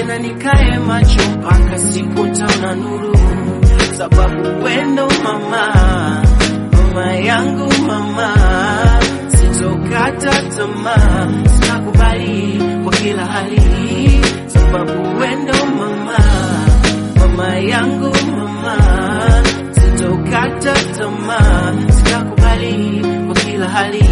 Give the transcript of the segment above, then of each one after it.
tena nikae macho mpaka siku taona nuru, sababu wendo mama, mama yangu mama, sitokata tamaa, sitakubali kwa kila hali, sababu wendo mama, mama yangu mama, sitokata tamaa, sitakubali kwa kila hali.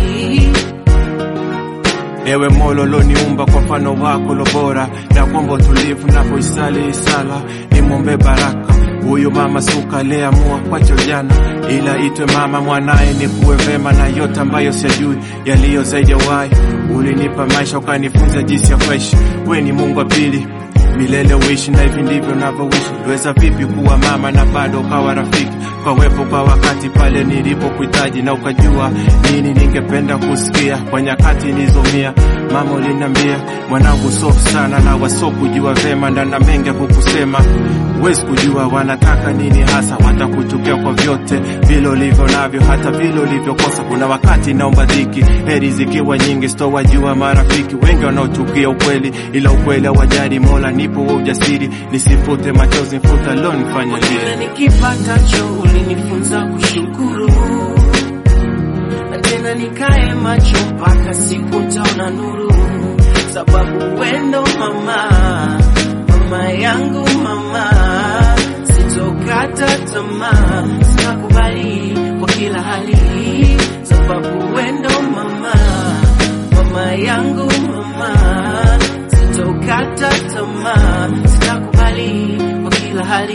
Ewe Mola uloniumba kwa mfano wako lobora, na kuomba utulivu napoisali sala, nimwombe baraka huyu mama suka aliyeamua kwacho jana, ila itwe mama mwanaye, ni kuwe vema na yote ambayo siyajui yaliyo zaidi ya uhai. Ulinipa maisha ukanifunza jinsi ya kuishi, we ni Mungu wa pili milele uishi, na hivi ndivyo navyoishi. Weza vipi kuwa mama na bado ukawa rafiki kwa wepo kwa wakati pale nilipokuhitaji, na ukajua nini ningependa kusikia kwa nyakati nilizomia. Mama uliniambia mwanangu, sofu sana na wasokujua vema, ndana mengi ya kukusema Huwezi kujua wanataka nini hasa, watakuchukia kwa vyote vile ulivyo navyo, hata vile ulivyokosa. Kuna wakati naomba dhiki, heri zikiwa nyingi, sitowajua marafiki wengi wanaochukia ukweli, ila ukweli hawajali. Mola nipo wa ujasiri, nisifute machozi, mfuta leo nifanye Kila lie nikipatacho ulinifunza kushukuru, na tena nikae macho mpaka siku taona nuru, sababu wendo mama, mama yangu mama, sitokata tamaa, sitakubali kwa kila hali, sababu wendo mama, mama yangu mama, sitokata tamaa, sitakubali kwa kila hali.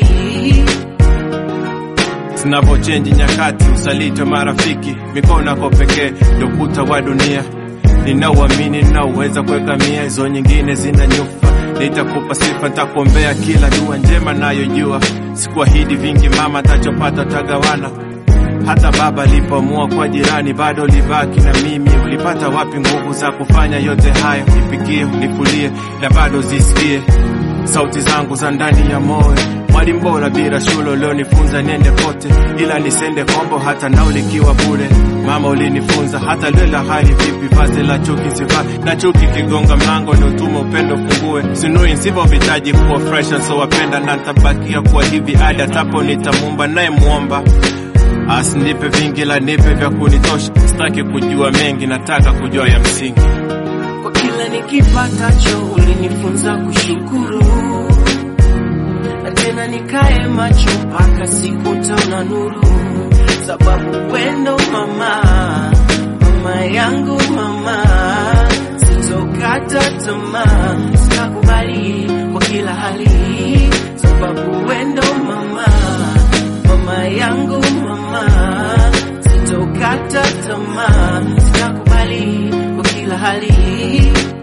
Zinavochenji nyakati, usaliti wa marafiki, mikono yako pekee ndio ukuta wa dunia. Ninauamini, ninauweza kuegamia, hizo nyingine zina nyufa. Nitakupa sifa, nitakuombea kila dua njema nayojua. Sikuahidi vingi mama, tachopata tagawana. Hata baba alipoamua kwa jirani, bado ulibaki na mimi. Ulipata wapi nguvu za kufanya yote hayo? Nipikie, nifulie na bado zisikie sauti zangu za ndani ya moyo. Mwalimu bora bila shule ulionifunza niende kote, ila nisende kombo hata nauli ikiwa bure. Mama ulinifunza hata lela hali vipi, vazi la chuki sivaa na chuki kigonga mlango ni utuma upendo fungue. Sinui nsivovitaji kuwa fresh so wapenda na ntabakia kuwa hivi hadi atapo nitamumba naye muomba asinipe vingi la nipe vya kunitosha. Sitaki kujua mengi, nataka kujua ya msingi. kwa kila nikipatacho ulinifunza kushukuru, na tena nikae macho mpaka siku taona nuru, sababu wendo mama, mama yangu mama, sitokata tamaa, sitakubali kwa kila hali, sababu wendo mama, mama yangu mama, sitokata tamaa, sitakubali kwa kila hali